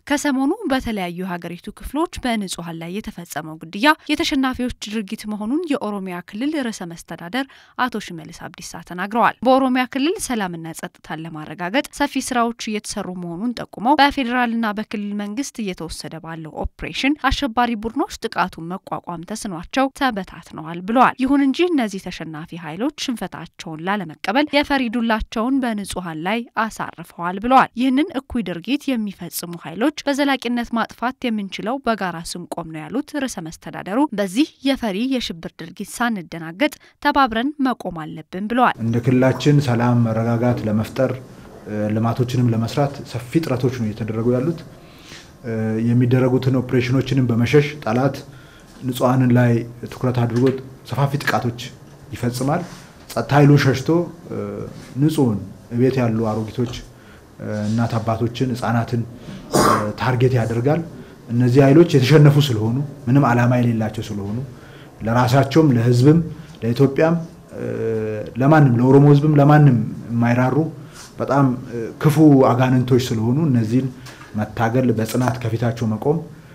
ከሰሞኑ በተለያዩ የሀገሪቱ ክፍሎች በንጹሐን ላይ የተፈጸመው ግድያ የተሸናፊዎች ድርጊት መሆኑን የኦሮሚያ ክልል ርዕሰ መስተዳደር አቶ ሽመልስ አብዲሳ ተናግረዋል። በኦሮሚያ ክልል ሰላምና ጸጥታን ለማረጋገጥ ሰፊ ስራዎች እየተሰሩ መሆኑን ጠቁመው በፌዴራልና በክልል መንግስት እየተወሰደ ባለው ኦፕሬሽን አሸባሪ ቡድኖች ጥቃቱን መቋቋም ተስኗቸው ተበታትነዋል ብለዋል። ይሁን እንጂ እነዚህ ተሸናፊ ኃይሎች ሽንፈታቸውን ላለመቀበል የፈሪ ዱላቸውን በንጹሐን ላይ አሳርፈዋል ብለዋል። ይህንን እኩይ ድርጊት የሚፈጽሙ ኃይሎች በዘላቂነት ማጥፋት የምንችለው በጋራ ስንቆም ነው ያሉት ርዕሰ መስተዳደሩ በዚህ የፈሪ የሽብር ድርጊት ሳንደናገጥ ተባብረን መቆም አለብን ብለዋል። እንደ ክልላችን ሰላም፣ መረጋጋት ለመፍጠር ልማቶችንም ለመስራት ሰፊ ጥረቶች ነው እየተደረጉ ያሉት። የሚደረጉትን ኦፕሬሽኖችንም በመሸሽ ጠላት ንጹሐንን ላይ ትኩረት አድርጎ ሰፋፊ ጥቃቶች ይፈጽማል። ጸጥታ ኃይሉን ሸሽቶ ንጹህን ቤት ያሉ አሮጊቶች እናት አባቶችን፣ ህጻናትን ታርጌት ያደርጋል። እነዚህ ኃይሎች የተሸነፉ ስለሆኑ ምንም ዓላማ የሌላቸው ስለሆኑ ለራሳቸውም ለህዝብም ለኢትዮጵያም ለማንም ለኦሮሞ ህዝብም ለማንም የማይራሩ በጣም ክፉ አጋንንቶች ስለሆኑ እነዚህን መታገል በጽናት ከፊታቸው መቆም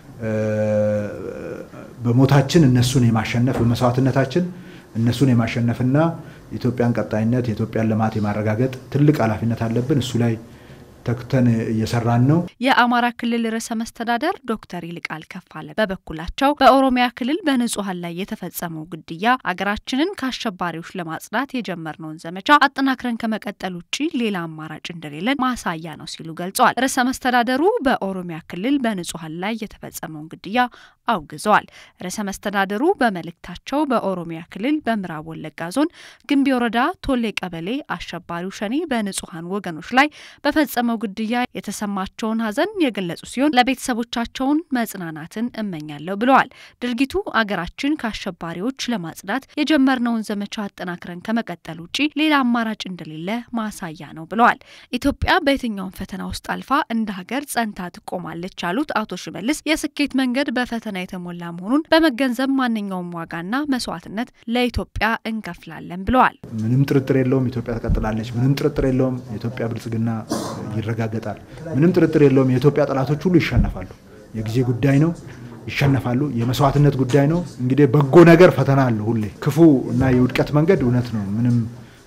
በሞታችን እነሱን የማሸነፍ በመስዋዕትነታችን እነሱን የማሸነፍና የኢትዮጵያን ቀጣይነት የኢትዮጵያን ልማት የማረጋገጥ ትልቅ ኃላፊነት አለብን። እሱ ላይ ተክተን እየሰራን ነው። የአማራ ክልል ርዕሰ መስተዳደር ዶክተር ይልቃል ከፋለ በበኩላቸው በኦሮሚያ ክልል በንጹሐን ላይ የተፈጸመው ግድያ አገራችንን ከአሸባሪዎች ለማጽዳት የጀመርነውን ዘመቻ አጠናክረን ከመቀጠል ውጭ ሌላ አማራጭ እንደሌለን ማሳያ ነው ሲሉ ገልጸዋል። ርዕሰ መስተዳደሩ በኦሮሚያ ክልል በንጹሐን ላይ የተፈጸመውን ግድያ አውግዘዋል። ርዕሰ መስተዳደሩ በመልእክታቸው በኦሮሚያ ክልል በምዕራብ ወለጋ ዞን ግንቢ ወረዳ ቶሌ ቀበሌ አሸባሪው ሸኔ በንጹሐን ወገኖች ላይ በፈጸመው ግድያ የተሰማቸውን ሐዘን የገለጹ ሲሆን ለቤተሰቦቻቸውን መጽናናትን እመኛለሁ ብለዋል። ድርጊቱ አገራችን ከአሸባሪዎች ለማጽዳት የጀመርነውን ዘመቻ አጠናክረን ከመቀጠል ውጭ ሌላ አማራጭ እንደሌለ ማሳያ ነው ብለዋል። ኢትዮጵያ በየትኛውም ፈተና ውስጥ አልፋ እንደ ሀገር ጸንታ ትቆማለች ያሉት አቶ ሽመልስ የስኬት መንገድ በፈተና የተሞላ መሆኑን በመገንዘብ ማንኛውም ዋጋና መስዋዕትነት ለኢትዮጵያ እንከፍላለን ብለዋል። ምንም ጥርጥር የለውም ኢትዮጵያ ትቀጥላለች። ምንም ጥርጥር የለውም የኢትዮጵያ ብልጽግና ይረጋገጣል። ምንም ጥርጥር የለውም የኢትዮጵያ ጠላቶች ሁሉ ይሸነፋሉ። የጊዜ ጉዳይ ነው፣ ይሸነፋሉ። የመስዋዕትነት ጉዳይ ነው። እንግዲህ በጎ ነገር ፈተና አለው ሁሌ። ክፉ እና የውድቀት መንገድ እውነት ነው፣ ምንም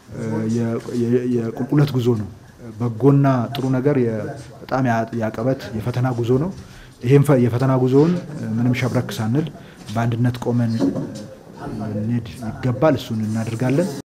የቁልቁለት ጉዞ ነው። በጎና ጥሩ ነገር በጣም ያቀበት የፈተና ጉዞ ነው። ይህም የፈተና ጉዞውን ምንም ሸብረክ ሳንል በአንድነት ቆመን ልንሄድ ይገባል። እሱን እናደርጋለን።